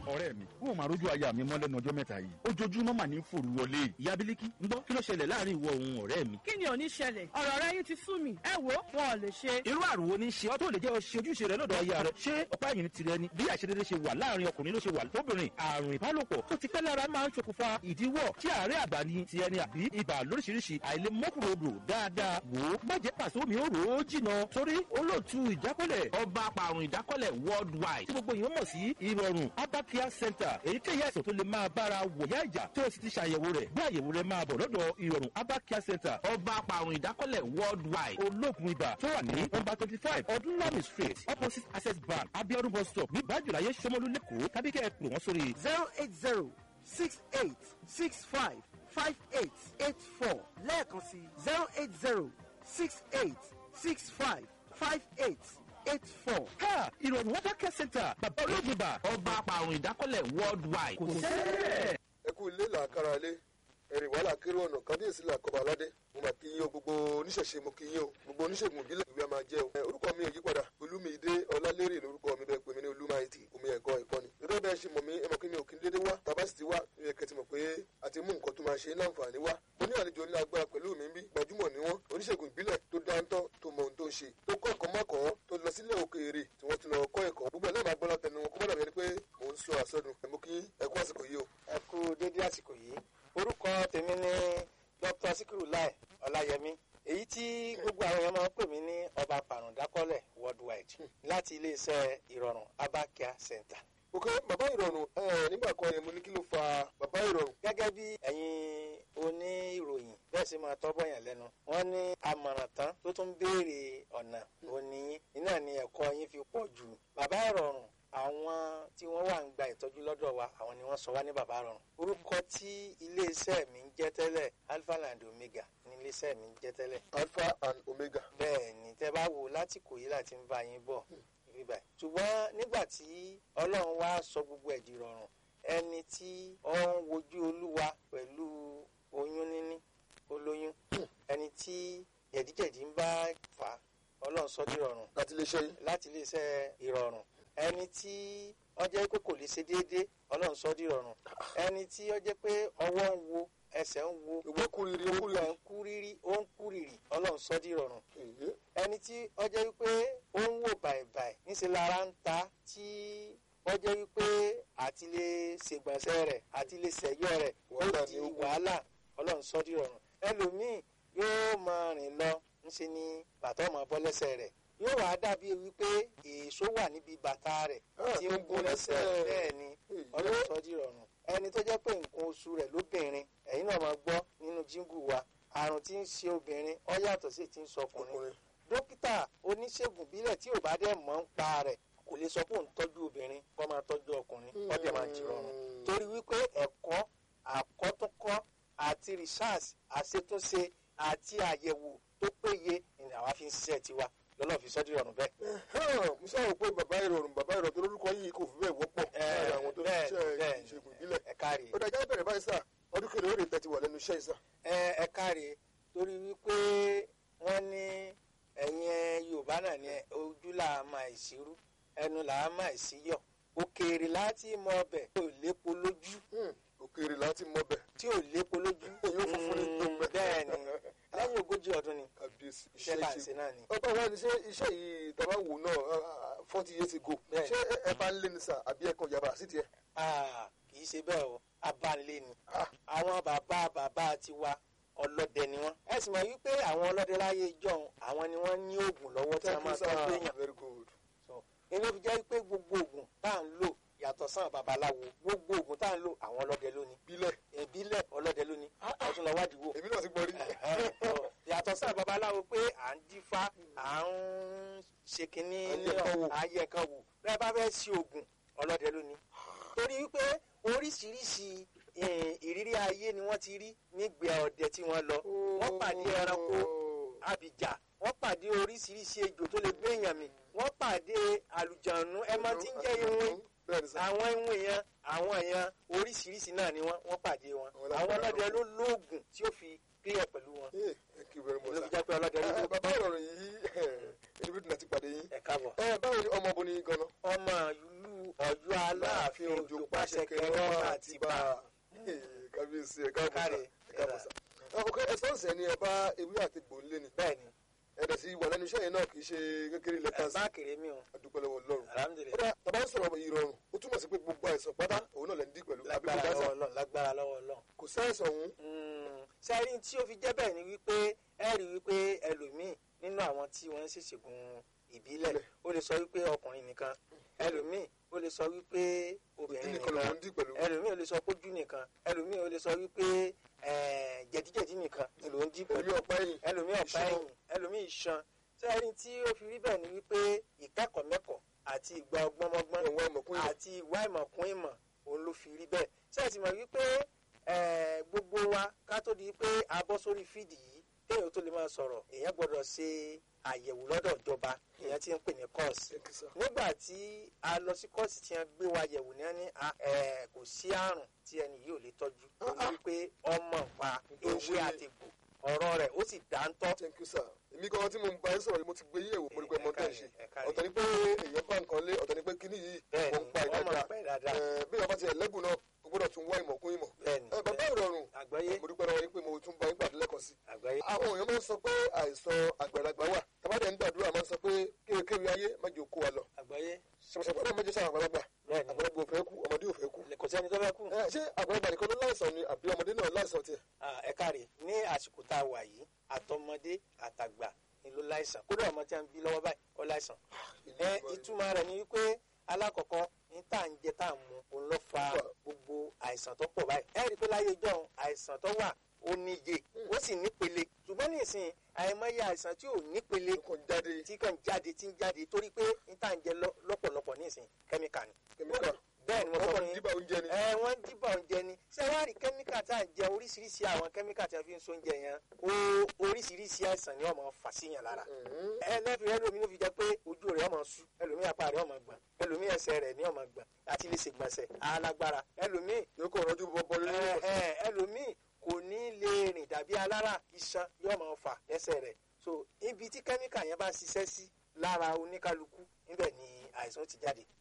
ọ̀rẹ́ mi wọn ò máa rójú aya mi mọ́ lẹ́nu ọjọ́ mẹ́ta yìí ojoojúmọ́ mà ní fòrú wọlé ìyá bílíkì ń gbọ́ kí ló ṣẹlẹ̀ láàrin ìwọ òun ọ̀rẹ́ mi. kí ni ò ní ṣẹlẹ̀ ọ̀rọ̀ rẹ yín ti sú mi ẹ wo wọn ò lè ṣe. irú àrùn wo ni ṣe ọ́ tó lè jẹ́ ọ ṣe ojúṣe rẹ lọ́dọ̀ aya rẹ ṣé ọ̀pá ẹ̀yìn tirẹ̀ ni bí àṣedédé ṣe wà láàrin ọkùnrin ló ṣe wà lóbìnrin àrùn ìbálòpọ̀ tó ti pẹ́ lára máa ń ṣokùnfà ìdíwọ́ tí àárẹ̀ àgbà ni ti ẹni àbí ibà lóríṣiríṣi àìlèmọ́kùnrodò dáadáa wò ó má jẹ́ pàṣẹ omi ó rò ó jìnà torí olóòtú ìdákọ́lẹ̀ ọba apàrùn ìdákọ́lẹ̀ worldwide tí gbogbo èèyàn mọ̀ sí ìrọ̀rùn abakia center èyíkéyìí àìsàn tó lè máa bára wòyá ìjà tó o sì ti ṣàyẹ̀wò rẹ̀ bí àyẹ̀wò rẹ̀ máa bọ̀ lọ́dọ̀ ìrọ̀rùn abakia center ọba apàrùn ìdákọ́lẹ̀ worldwide olóògùn ibà tó wà ní nọ́mbà twenty five ọdúnlami street opposite access bank abiodun bus stop ní bájúláyé sọmọlú lẹ́kọ̀ọ́ tàbí kẹ́ ẹ pè wọ́n sórí zero eight zero six eight six five five eight eight four lẹ́ẹ̀kan sí zero eight zero six eight six five five eight eight four. ha ìrọ̀rùn abakia center bàbá olóògùn ibà ọba apàrùn ìdákọ́lẹ̀ worldwide kò sẹ́ẹ̀. ẹ kú ilé làákàrà ilé ẹ̀rìn wàhálà kéré ọ̀nà kábíyèsí làkọ́bà aládé mo mà kí yín o gbogbo oníṣẹ̀ṣe mo kí yín o gbogbo oníṣègùn ìbílẹ̀ ìwé a máa jẹ́ o. ẹ, orúkọ mi ò yí padà olúmídé ọlálérè lórúkọ mi bẹ́ẹ̀ pé mi ní olúmáìtì omi ẹ̀kọ́ ìkọ́ni. gẹ́gẹ́ bẹ́ẹ̀ ṣe mọ̀ mí ẹ mọ̀ kí mi ò kí n dédé wá tàbá sì ti wá ẹ kẹ́ ti mọ̀ pé a ti mú nǹkan tó máa ṣe ní àǹfààní wá. mo ní àlejò ní agbára pẹ̀lú mi bí gbajúmọ̀ ni wọ́n oníṣègùn ìbílẹ̀ tó dáńtọ́ tó mọ ohun tó ń ṣe tó kọ́ ẹ̀kọ́ mọ́kọ́ tó lọ sílẹ̀ òkèèrè tí wọ́n ti lọ kọ́ ẹ̀kọ́ gbogbo ẹ̀ náà máa gbọ́ látẹnu wọn kó má dàbí ẹni pé mò ń sọ àsọdùn ẹ̀ mo kí ẹ kú àsìkò yìí o. ẹ kú dédé àsìkò yìí orúkọ tèmi ni dr sikiru lai ọláyẹmí èyí tí gbogbo àwọn èèyàn máa ń pè mí ní ọba pàrọ̀dákọ́lẹ̀ worldwide láti iléeṣẹ́ ìrọ̀rùn abakia center. ok bàbá ìrọ̀rùn ẹ nígbà kan yẹn mo ní kí ló fa bàbá ìrọ̀rùn. gẹ́gẹ́ bí ẹ̀yin oníròyìn bẹ́ẹ̀ sì máa tọ́bọ̀ yàn lẹ́nu wọ́n ní àmọ̀ràn tán tó tún béèrè ọ̀nà òní iná ni ẹ̀kọ́ yín fi pọ̀ jù bàbá ìrọ̀rùn àwọn tí wọ́n wà ń gba ìtọ́jú lọ́dọ̀ wa àwọn ni wọ́n sọ wá ní bàbá ìrọ̀rùn orúkọ tí iléeṣẹ́ mi ń jẹ́ tẹ́lẹ̀ alpha and omega ní iléeṣẹ́ mi ń jẹ́ tẹ́lẹ̀ alpha and omega. bẹ́ẹ̀ ni tẹ́ bá wò láti kò yí láti ń bá yín bọ̀ bíbá ṣùgbọ́n nígbà tí ọlọ́run wá sọ gbogbo ẹ̀ di rọrùn ẹni tí ó ń wojú olúwa pẹ̀lú oyún níní olóyún ẹni tí jẹ̀díjẹ̀dí ń bá fà á ọlọ́run sọ di rọrùn láti lè ṣe yín. láti iléeṣẹ́ ìrọ̀rùn ẹni tí ó jẹ́ pé kò lè ṣe déédéé ọlọ́run sọ di rọrùn ẹni tí ó jẹ́ pé ọwọ́ ń wo ẹsẹ̀ ń wo ìwọ kúrìrì ó gbogbo ẹ̀ kúrìrì. ń kú rírí ó ń kú rírì ọlọ́run sọ di rọrùn Èyí. ẹni tí ó jẹ́ wípé ó ń wò bàìbàì níṣẹ́ lára ń ta tí ó jẹ́ wípé àti lè ṣègbọ̀nsẹ̀ rẹ̀ àti lè ṣẹ̀yọ́ rẹ̀ ó Wàhálà di ni ó kù. wàhálà ọlọ́run sọ di rọrùn ẹlòmíì yóò máa rìn lọ ńṣe ni bàtà ọmọ bọ́ lẹ́sẹ̀ rẹ̀ yóò wá dàbí wípé èso wà níbi bàtà rẹ̀ Ah, tí ń gún lẹ́sẹ̀ rẹ̀ bẹ́ẹ̀ ni Èyí. ọlọ́run sọ di rọrùn ẹni tó jẹ́ pé nǹkan oṣù rẹ̀ lóbìnrin ẹ̀yin náà máa gbọ́ nínú jíngù wa àrùn tí ń ṣe obìnrin ó yàtọ̀ sí ti ń sọ ọkùnrin ọkùnrin. dókítà oníṣègùn bílẹ̀ tí ò bá dẹ̀ mọ̀ ń pa rẹ̀ kò lè sọ pé òun tọ́jú obìnrin kó máa tọ́jú ọkùnrin ọdẹ máa jì rọrùn torí wípé ẹ̀kọ́ àkọ́túnkọ́ àti research àṣetúnṣe àti àyẹ̀wò tó péye ni àwa fi ń ṣiṣẹ́ tiwa lọ́nà fi sọ́dí rọrùn bẹ́ẹ̀. Hàn, mo sábà pé bàbá ìrọ̀rùn bàbá ìrọ̀rùn tó lórúkọ yìí kò fi bẹ́ẹ̀ wọ́pọ̀ láàrin àwọn tó ń bẹ́ẹ̀, ṣiṣẹ́ bẹ́ẹ̀. ìṣègùn ìbílẹ̀. ẹ káre ó dájá bẹ̀rẹ̀ báyìí sà ọdún kẹlẹ̀ ó lè tẹ́tí wà lẹ́nu iṣẹ́ ìsà. ẹ ẹ káre torí wípé wọ́n ní ẹ̀yin yorùbá náà ní ojú là á máa ìṣirú ẹnu là á máa ìṣíyọ̀ òkèèrè láti mọ ọbẹ̀ tí ò lépo lójú òkèèrè láti mọ bẹ̀. tí ò lépo lójú Èyí ó funfun ní Mm, gbogbo ẹ̀. bẹ́ẹ̀ ni lẹ́yìn ogójì ọdún ni kábíyèsí iṣẹ́ tá à ń ṣe náà ni. ọba wa ni ṣé iṣẹ́ yìí tàbá wò náà forty years ago Bẹ́ẹ̀. ṣé ẹ- ẹ bá ń lé ní sà àbí ẹ kàn yàrá sí tiẹ̀. Ah, kì í ṣe bẹ́ẹ̀ o abánilé ni Ah. àwọn bàbá bàbá tiwa ọlọ́dẹ ni wọ́n. ẹ sì mọ̀ wípé àwọn ọlọ́dẹ láyé ìjọ́un àwọn ni wọ́n ní oògùn lọ́wọ́ tí wọ́n thank máa you sir tọ́jú èèyàn. very good. So, inú fi jẹ́ pé gbogbo oògùn tá à ń lò yàtọ̀ sáà babaláwo gbogbo oògùn tá à ń lò àwọn ọlọ́dẹ lónìí bílẹ̀ ìbílẹ̀ ọlọ́dẹ lónìí ọtún lọ wádìí wò. èmi náà ti gbọ́ rí. Ẹ̀hẹ́n. yàtọ̀ sáà babaláwo pé à ń dífá à ń ṣe kínní À ń yẹ nǹkan wò. ayé nǹkan wò bẹ́ẹ̀ bá fẹ́ ṣe oògùn ọlọ́dẹ lónìí. torí wípé oríṣiríṣi eh, ìrírí ayé ni wọ́n ti rí nígbẹ́ ọdẹ tí wọ́n lọ wọ́n pàdé ẹranko abìjà wọ́n pàdé oríṣiríṣi ejò tó lè gbé èèyàn mì wọ́n pàdé àlùjànnú ẹ mọ tí ń jẹ́ iwin bẹ́ẹ̀ ni sà. àwọn iwin yẹn àwọn èèyàn oríṣiríṣi náà ni wọ́n wọ́n pàdé wọn Àwọn lágbára àwọn ọlọ́dẹ ló lóògùn tí ó fi clear pẹ̀lú wọn Eh, thank you very much ló fi sir. jẹ́ pé ọlọ́dẹ ló Ẹ, lóògùn bàbá ìrọ̀rùn yìí ẹni bí dùnà ti pàdé yín. ẹ̀ káàbọ̀. ẹ báwo ni ọmọ obìnrin gan-an. ọmọ ìlú ọjọ́ aláàfin òjò pàṣẹ kẹrẹ àti bá kábíyèsí ẹ káàbọ̀ sá Káre, ẹ káàbọ̀ sá. ọkọ ẹsọ̀nsẹ̀ ni ẹ bá ewé àti gbòǹlé ni bẹ́ẹ̀ ni ẹ̀dẹ̀ sí wà lẹ́nu iṣẹ́ yẹn náà kì í ṣe kékeré lẹ́tà sí bá kéré mi o adúpẹ́ lọ́wọ́ Ọlọ́run. alhamdulilayi kódà tàbá ń sọ̀rọ̀ ìrọ̀rùn ó túmọ̀ sí pé gbogbo àìsàn pátá òun náà lẹ́ ń dí pẹ̀lú àbí kò lágbára dáṣà lọ́wọ́ Ọlọ́run lágbára lọ́wọ́ Ọlọ́run. kò sáìsàn òun sẹ́rí tí ó fi jẹ́ bẹ́ẹ̀ ni wípé ẹ rí wípé ẹlòmíì nínú àwọn tí wọ́n ń ṣèṣègùn ìbílẹ̀ ó lè sọ wípé ọkùnrin nìkan ẹlòmíì ó lè sọ wípé ìdí obìnrin nìkan nìkan lòun ń dí pẹ̀lú ẹlòmíì ó lè sọ pójú nìkan ẹlòmíì ó lè sọ wípé eh, jẹ̀díjẹ̀dí nìkan ni ló ń jí pẹ̀lú pẹ̀lú ọ̀pá ẹ̀yìn ẹlòmíì ọ̀pá Iṣan. ẹ̀yìn ẹlòmíì iṣan sẹ́rí tí ó fi rí bẹ́ẹ̀ ni wípé ìkẹ́kọ̀ọ́ mẹ́kọ̀ọ́ àti ìgbà ọgbọ́nmọ́gbọ́n ẹ̀wọ̀n ọmọkùnrin àti ìwà ìmọ̀kún ìmọ̀ òun ló fi rí bẹ́ẹ̀ ṣé ẹ ti mọ̀ wípé eh, gbogbo wa ká tó di pé a bọ́ sórí fídì yìí kéèyàn tó lè máa sọ̀rọ̀ èèyàn gbọ́dọ̀ ṣe àyẹ̀wò lọ́dọ̀ ìjọba èèyàn ti ń pè ní kọ́ọ̀sì nígbà tí a lọ sí kọ́ọ̀sì tí wọ́n gbé wa yẹ̀wò ní wọ́n ní ah, eh, kò sí àrùn tí ẹni yìí ò lè tọ́jú ó ní wípé ọmọ pa Tó ń ewé ṣe- àtìgbò ọ̀rọ̀ rẹ̀ ó sì dáńtọ́ thank you sir èmi kan tí mo ń bá yín sọ̀rọ̀ yìí mo ti gbé yẹ̀wò mo rí pé mo ń tẹ̀ ṣe Ẹ káre. ọ̀tọ̀ ni pé èèyàn bá nǹkan lé ọ̀tọ̀ ni pé kíní yìí bẹ́ẹ̀ mo ni ń pa wọ́n máa ìdájà ń pẹ́ dáadáa Ẹ, bí ọba ti ẹlẹ́gùn náà o gbọ́dọ̀ tún wá ìmọ̀ kún ìmọ̀ bẹ́ẹ̀ ni Ẹ, bàbá ìrọ̀rùn àgbáyé mo dúpẹ́ lọ́wọ́ yín pé mo tún bá yín pàdé lẹ́kọ̀ọ́ sí àgbáyé àwọn èèyàn máa ń sọ pé àìsàn àgbàlagbà wà tàbádẹ́ ń gbàdúrà máa ń sọ pé kéwékéwé ayé má jẹ́ kó wa lọ àgbáyé ṣàpàṣàpà náà méjì sáà àgbàlagbà bẹ́ẹ̀ ni àgbàlagbà ò fẹ́ kú ọmọdé ò fẹ́ kú kò sẹ́ni tó fẹ́ kú. Ẹ, ṣé àgbàlagbà nìkan ló láìsàn ni àbí ọmọdé náà láìsàn tiẹ̀ Ah, ẹ káre ní àsìkò tá a wà yìí àtọmọdé àtàgbà ni ló láìsàn kódà ọmọ tí a ń bí lọ́wọ́ báyìí ó láìsàn. ẹ ìtumọ̀ rẹ̀ ni wípé alákọ̀ọ́kọ́ ní tá à ń jẹ tá à ń mu òun ló fa gbogbo àìsàn tó pọ̀ báyìí. ẹ rí i pé láyé jọ́un àìsàn tó wà ó níye ó sì nípele ṣùgbọ́n ní ìsìn àìmọye àìsàn tí ò nípele ó kàn jáde tí kàn jáde tí ń jáde torí pé ní tá à ń jẹ lọ- lọ́pọ̀lọpọ̀ ní ìsìn kẹ́míkà ni. kẹ́míkà bẹ́ẹ̀ ni mo sọ wọ́n fún kàn yín díbà oúnjẹ ni ẹ wọ́n ń dìbò oúnjẹ ni ṣé wàá rí kẹ́míkà tá à ń jẹ oríṣiríṣi àwọn kẹ́míkà tí a fi ń so oúnjẹ yẹn ó oríṣiríṣi àìsàn ni wọ́n máa fà síyàn lára Mhm. ẹ lẹ́fì ẹlòmí ló fi jẹ́ pé ojú rẹ̀ ọmọ sú ẹlòmí apá rẹ̀ ọmọ gbọ̀n ẹlòmí ẹsẹ̀ rẹ̀ ní ọmọ gbọ̀n àti lè ṣègbọ̀nsẹ̀ alágbára ẹlòmí yóò kàn rọ́jú bọ́bọ́ lórí ẹ, ẹ, ẹlòmí kò ní lè rìn dàbí alára iṣan yóò máa fà lẹ́sẹ̀ rẹ̀ so ibi tí kẹ́míkà yẹn bá ṣiṣẹ́ sí lára oníkálukú níbẹ̀ ni àìsàn ti jáde